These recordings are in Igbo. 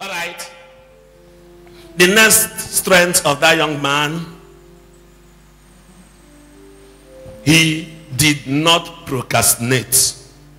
All right. The next strength of that young man, he did not procrastinate.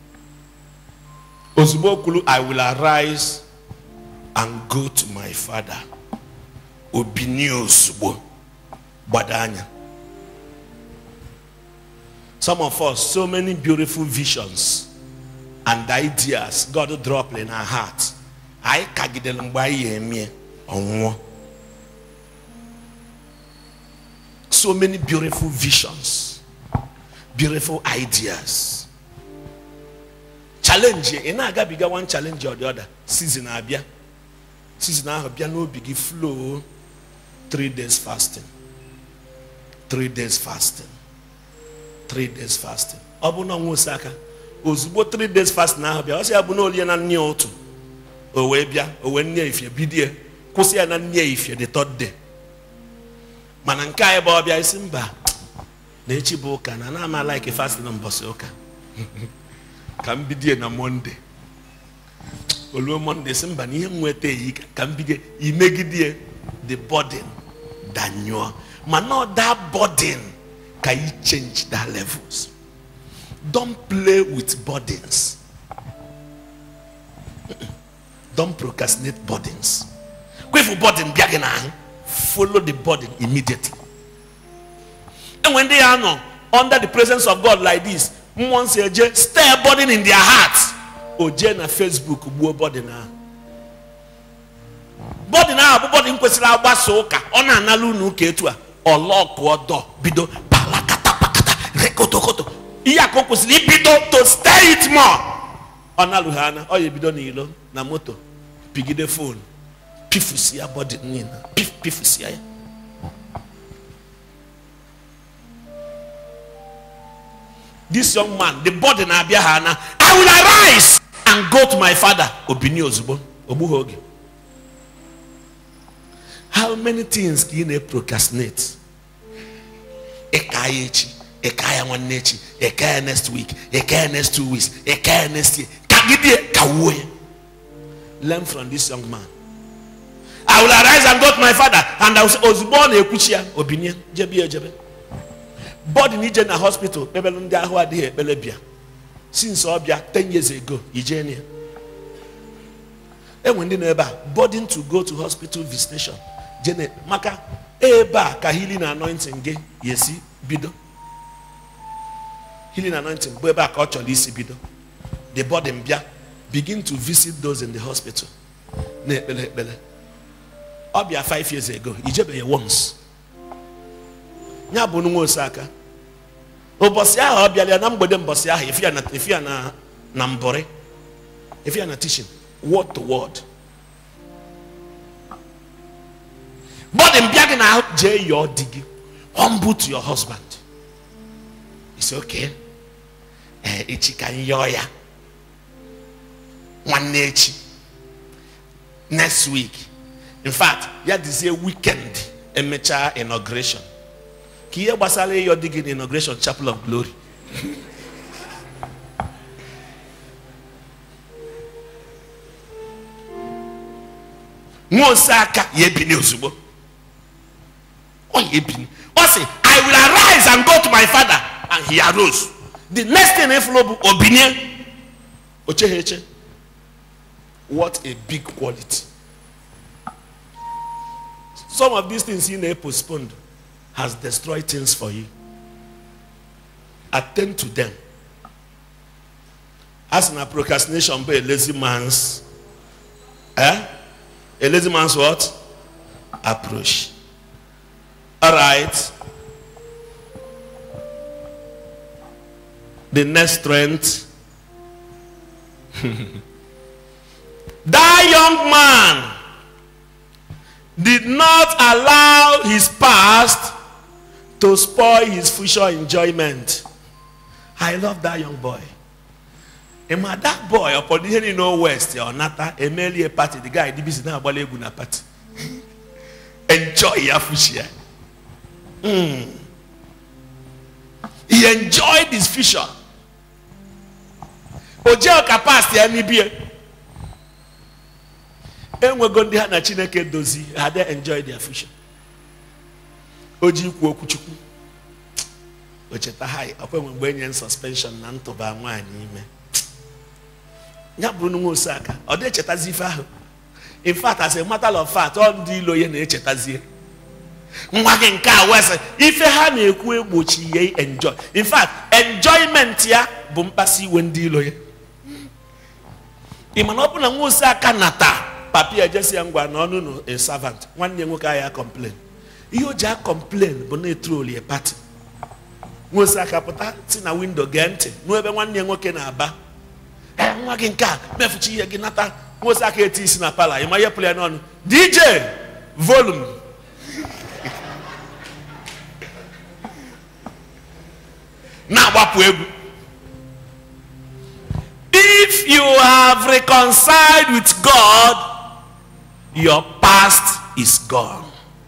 Ozugbo kwuru, I will arise and go to my father. Obini ozugbo gbado anya. Some of us, so many beautiful visions and ideas God dropped in our heart. Anyị kagidere mgbe anyị ya emie ọnwụọ. So many beautiful visions, beautiful ideas. Challenge ị na-agabiga one challenge or the other season abịa. Season ahụ bịa n'obi gị flow three days fasting. Three days fasting. Three days fasting. Ọ bụ na ọnwa ose aka ozugbo three days fasting ahụ bịa ọ sị ya bụ na olie na nne ya otu o wee bịa o wee nne ya ifie bidie kwụsị ya na nne ya ifie the third day mana nke anyị bụ ọbịa isi mba na echi bụ ụka na na ama like fasting na mbọsị ụka ka m bidie na monde oluo monde si mba na ihe m nweta eyi ka m bidie imegidie the burden danyụọ ma not that burden ka you change that levels don't play with burdens don't procrastinate burdens kwefu burden bịa gị n'ahụ follow the burden immediately and when they are no, under the presence of god like this mmụọ nsọ eje stir burden in their heart o jee na facebook gbuo burden ahụ burden ahụ bụ burden kwesịrị agbasa ụka ọ na-analụ unu ụka etu a ọlọkụ ọdọ bido palakatapakata rekotokoto ihe a ka o kwesịrị ibido to stir it more ọ nalụghị anya ọ ya ebido n'ilo na moto pigide fon pifusia bọdị niile pif pifusia ya this young man the body na-abịa ha na i will arise and go to my father obini ozugbo ogbughị oge how many things ka ị na-procrastinate ịka ya echi ịka ya nwanne echi ịka ya next week ịka ya next two weeks ịka ya next year kagide ka wuo ya learn from this young man i will arise and go to my father and I will say ozugbo ọ na-ekwuchi ya obinie jebe ya ejebe bọdụ na ije na hospital kpebelụ ndị ahụ adịghị ekpele bịa since ọ bịa 10 years ago ije ya enwe ndị nọ ebe a burden to go to hospital visitation jene maka ebe a ka healing anointing gị ga-esi bido healing anointing bụ ebe a ka ọ chọrọ isi bido the burden bịa begin to visit those in the hospital na-ekpele ekpele ọ bịa 5 years ago ijebeghị once ya bụ nwa osaka ụbọchị ahụ ọ bịara ya na mgbede mbọchị ahụ efi ya na efi ya na na mbọrị efi ya na teaching word to word bọdị mbịa gị na jee yọọ di gị humble to your husband it's okay ee echi ka m yọọ ya nwanne echi next week in fact ya dizie weekend emechaa inauguration ka ihe gbasara ịyọ di gị na inauguration chapel of glory nwa ose aka ya ebini ozugbo ọ ya ebini ọ sị i will arise and go to my father and he arose the next thing ịfụrụ bụ obinie oche ha eche what a big quality some of these things you know postponed has destroyed things for you attend to them as na procrastination bụ a lazy man's eh? a lazy man's what approach all right the next strength that young man did not allow his past to spoil his future enjoyment. I love that young boy. And my that boy, upon hearing no west or nata, a merely party, the guy did business now about na party. Enjoy your future. Mm. He enjoyed his future. Oje ka past ya ni bie. enwego ndị ha na chineke dozi ha de enjoy their future o ji ikwu okwu chukwu o cheta ha ọkwa enwe mgbe enye suspension na ntụba nwaanyị ime ya bụrụ na nwa oseaka ọ dị echetazi ife ahụ in fact as a matter of fact ọ ndị ilo ya na-echetazie nwa gị nke a wesị ife ha na-ekwu egbochi ya enjoy in fact enjoyment ya bụ mkpasi iwe ndị ilo ya ị ma na ọ bụ na nwa oseaka nata papi ejesi ya ngwa na ọnụ na a servant nwanne ya nwoke ahụ ya complain ihe o ji a complain bụ na etrol ya pati nwa oseaka pụta si na windo gee ntị nụ ebe nwanne ya nwoke na-aba "Eh, nwa gị nke a mefuchi ihe gị nata nwa oseaka eti isi na pala ịma ihe pụrụ ya n'ọnụ dj volume na-agbapụ egwu if you have reconciled with god your past is gone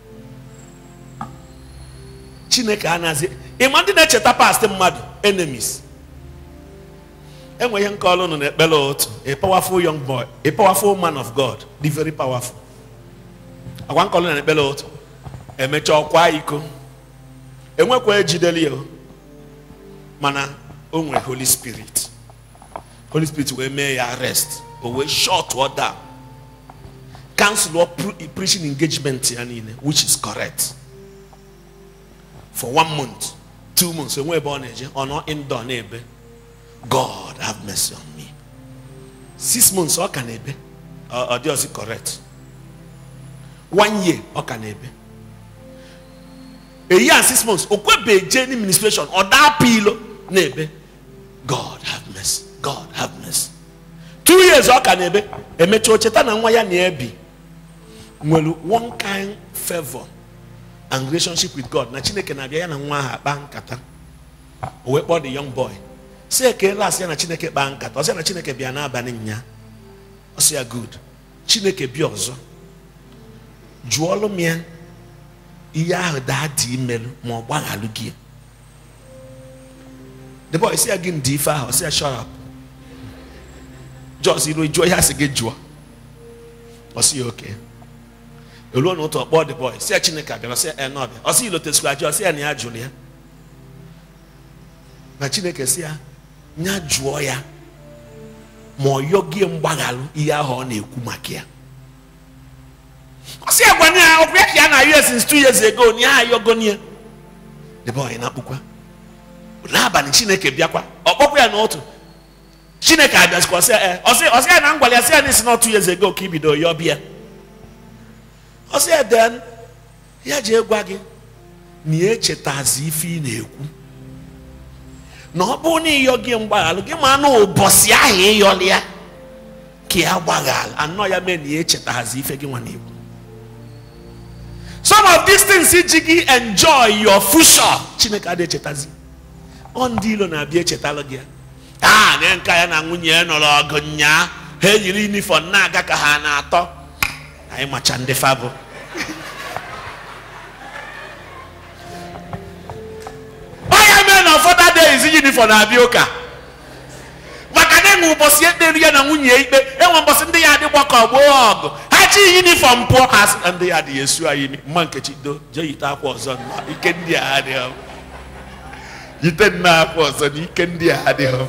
chineke anazi ịma ndị na-echeta past mmadụ enemies enwe ihe nke ọlụ nọ n'ekpere otu a powerful young boy a powerful man of god the very powerful agwa nke ọlụ na n'ekpere otu emecha ọkwa iko enwekwa ejideli ya o. mana o nwere holy spirit holy spirit wee mee ya arrest o wee shut ọ down cancel ọ pre- preaching engagement ya niile which is correct for one month two months enwe ebe ọ na-eje ọ nọ indoor na-ebe god have mercy on me six months ọ ka na-ebe ọ ọ dị ọzọ correct one year ọ ka na-ebe a year and six months okwebe je ni ministration ọ daa pilo na-ebe god have mercy god have mercy two years ọ ka na-ebe emecha ocheta na nwa ya na-ebi nwere one kind favor and relationship with god na chineke na-abịa ya na nwa ahụ akpa nkata o wee kpọọ the young boy si ekele asị ya na chineke kpaa nkata ọ sị ya na chineke bịa n'abalị nya ọ sị ya good chineke bịa ọzọ jụọlụ m ya ihe ahụ daa dị imelụ ma ọ gbaghalụ gị the boy sị ya gị ndị ife ahụ ọ sị ya shut up jos iru jụọ ya sị gị jụọ ọ sị ya oke eruo na ụtọ kpọọ the boy sị ya chineke abịara sị ya e na ọbịa ọ sị ilotesikwa jụọ sị ya na ya jụrụ ya na chineke sị ya nya jụọ ya ma ọ yọgie mgbaghalụ ihe ahụ ọ na-ekwu maka ya ọ sị ya gwa ya ọkụ ya ka ya na us since two years ago na ya ayọgo ya the boy na-akpụkwa n'abalị chineke bịakwa ọ kpọkwa ya n'otu chineke abịazikwa ọsị ya ọsị ọsị ya na ngwale ya sị ya n'isi na two years ago ka ibido ya ọbịa ọsị ya den ya ji gwa gị na ya echetazi ife ị na-ekwu na ọ bụrụ na ịyọ gị mgbaghalụ gị ma na ụbọchị ahụ ịyọli ya ka ya gbaghalụ anọ ya mee na ya echetaghazi ife gị nwa na-ekwu some of these things iji gị enjoy your future chineke adịghị echetazi ọ ndị ilo na-abịa echetalụ gị ya a na nka ya na nwunye ya nọrọ ọgụ nyaa ha eyiri unifọm na-aga ka ha na-atọ anyị macha ndị fabụ onye mee na ụfọdụ days unifọm na-abịa ụka maka na enwe ụbọchị ekpere ya na nwunye ya ikpe enwe ụbọchị ndị ya adị gbakọ gboo ọgụ ha chi yunifọm pụọ ha sị na ndị ya adịghị esu anyị imi mma nkechi do jee yite akwa ọzọ nnọọ ike ndị a adịghị yite nnọọ akwa ọzọ na ike ndị a adịghị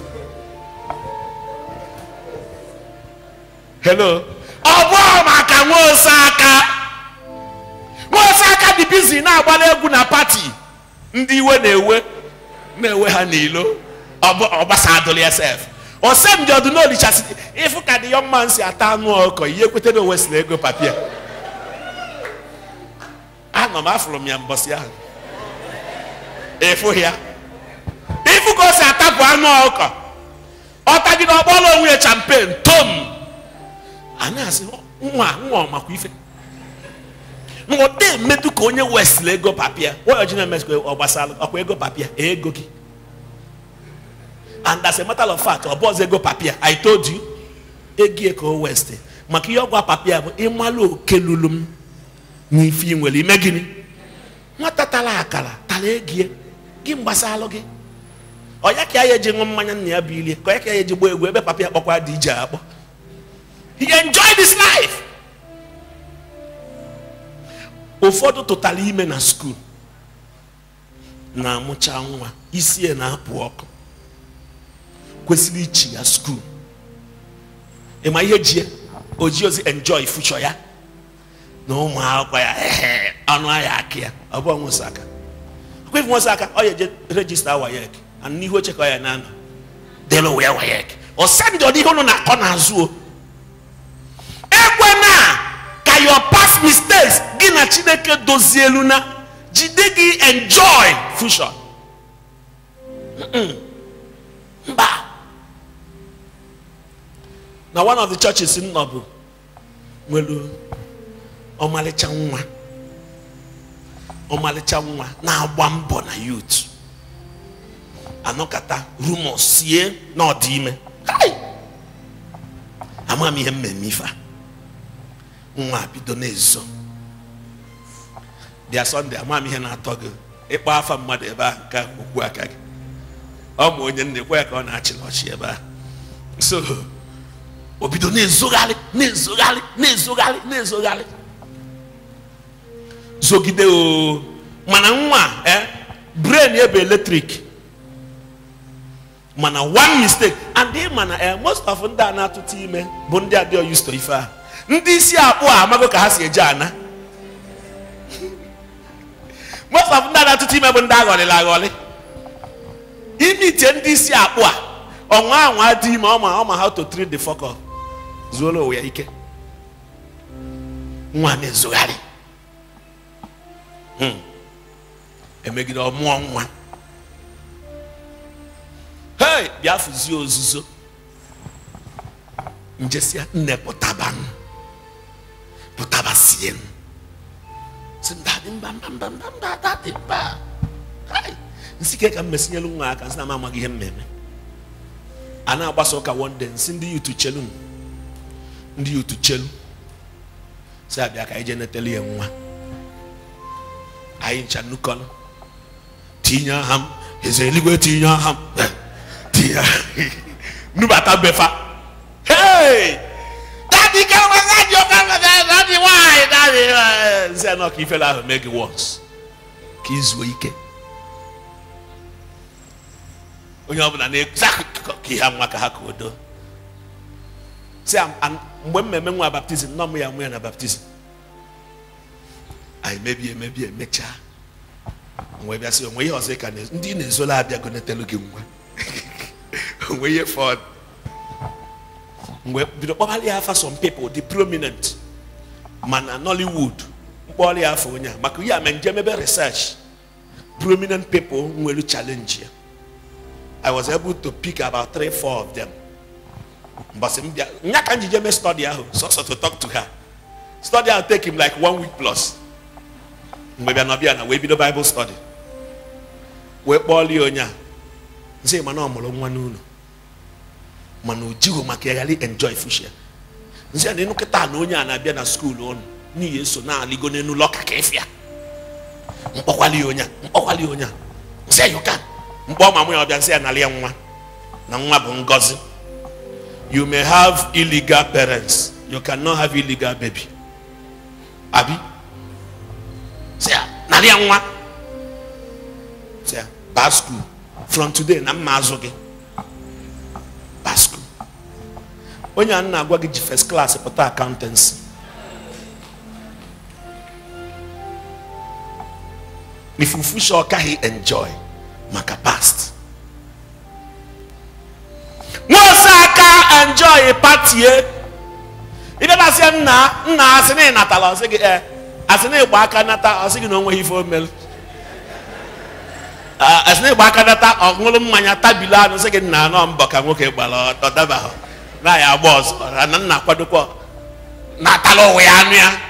hello ọ bụghị maka nwaose aka nwaose aka dị bizi na-agbara egwu na pati ndị iwe na-ewe na-ewe ha n'ilo ọ gbasa adụlị sf osem dị ọdụ n'olichasị ịfụ ka dị young man si ata anụ ọkọ ihe kweta na owesịrị ego papia anọ m afụrụ m ya mbọsị ahụ ịfụ ya ịfụ ka o si atapụ anụ ọkọ ọ tagide ọkpọrọ onwe ya champen tom a na-asị nwa nwa ọmakwa ife nwode emetụ ka onye wesịrị ego papia waya ji na-emesịkwa ọ gbasara ọkwa ego papia ego gị and as a matter of fact ọ bụọzọ ego papia i told you egie ka o west maka ihe ọgwa papia bụ ịmalụ oke lulu m n'ife ị nwere ime gịnị nwata tara akara tara egie gị mgbasalụ gị ọ ya ka ya eji ṅụ mmanya nna ya bụ ilie ka ọ ya ka ya eji gbaa egwu ebe papia kpọkwa dị ije akpọ he enjoy this life ụfọdụ tụtara ime na skuul na-amụcha nwa isi ya na-apụ ọkụ kwesịrị ichi ya skuul ịma ihe ji ya o ji ozi enjoy future ya na ụmụ akwụkwọ ya ehe ọnụ ahịa aka ya ọ bụ nwụsị aka ọkwa ife nwụsị aka ọ ya eje rejista wayek and n'ihu oche ka ọ ya na-anọ delu wee wayek ọ sendị ọdị ihe ụnụ na-akọ n'azụ o ekwe na ka your past mistakes gị na chineke dozielu na jide gị enjoy future Mm-mm. mba na one of the churches m nọ bụ nwere ọmalịcha nwa ọmalịcha nwa na-agba mbọ na youth anọkata rumors sie na ọ dị ime Hai! ama m ihe mmemme ife a nwa bido na-ezo bịa sọnde ama m ihe na-atọ gị ịkpọ afa mmadụ ebe a nke okwu aka gị ọ ma onye nna ekwe ya ka ọ na-achịla ọchị ebe a so o bido na-ezogharị na-ezogharị na-ezogharị na-ezogharị zogide o mana nwa eh brain ebe eletrik mana one mistake and ị mana eh most of ndị a na-atụta ime bụ ndị adịghị used to ife a ndị isi akpụ a amago ka ha si eje ana most of ndị a na-atụta ime bụ ndị aghọlịla aghọlị ime iche ndị isi akpụ a ọnwa anwa dị ime ọma ọma how to treat the fuck up zuola onwe ya ike nwa na-ezogharị Hmm. emegide ọmụọ nwa hei bịa fụzie ozuzo njesia nne pụtaba m pụtaba sie m si mba dị mba mba mba mba mba ada dị mba Hai! nsị ke ka m mesinyelu nwa aka nsị na m amaghị ihe mmemme a na-agbasa ụka one day nsị ndị yutu chelu m ndị yutu chelu si abịa ka anyị jee netelu ya nwa anyị ncha nnukọrọ tinye aha m eze eluigwe tinye aha m tinye nubata befa hey dadi ka nwa dadi ọka dadi nwanyị dadi nzi anọ ka ifele ahụ mee gị wọns ka izuo ike onye ọbụla na-ekwu ka ihe nwa ka ha ka odo si mgbe mmemme nwa baptizim nọ m ya nwe ya na baptizim anyị mebie emebie emechaa wee bịa sị onwe ihe ọzọ ka na- ndị na-ezola abịago netelu gị nwa onwe ihe fọd mgbe bido kpọbali ya afa some people dị prominent mana nollywood mkpọrọ ya afọ onye a maka ihe a ma nje mebe research prominent people nwere challenge ya i was able to pick about three four of them mbọsị m bịa nya ka njije mee study ahụ sọsọ to talk to her study ahụ take him like one week plus mgbe bịa nọbịa na wee bido bible study wee kpọọlie onye a nsị mana ọ mụrụ nwa n'ụlọ mana o jighị maka ya ghara enjoy fushia nsị a na ịnụ kịta na onye a na-abịa na skuul ụnụ n'ihi eso na-alịgo n'elu lọka ka ịfịa mkpọkwali onye a mkpọkwali onye a nsị ayọka mkpọ ma mụ ya ọbịa nsị ya nalị ya nwa na nwa bụ ngọzi you may have illegal parents you cannot have illegal baby abi sị ya narị ya nwa sị ya baa skuul from today na mma azụ gị baa skuul onye a na-agwa gị ji first class pụta accountancy ifufu sọ ọkaghị enjoy maka past nwaose aka enjoy patie ibe na-asị ya nna nna asị na ịnatala ọsị gị ee asị na ịgba aka nata ọsị gị na o nweghị ife o mere Ah, asị na ịgba aka nata ọ ṅụrụ mmanya tabili anụ sị gị nna anọ mbọ ka nwoke gbara ọ dabahụ na ya agba ọzọ na nna akwadokwa natala onwe ya anụ ya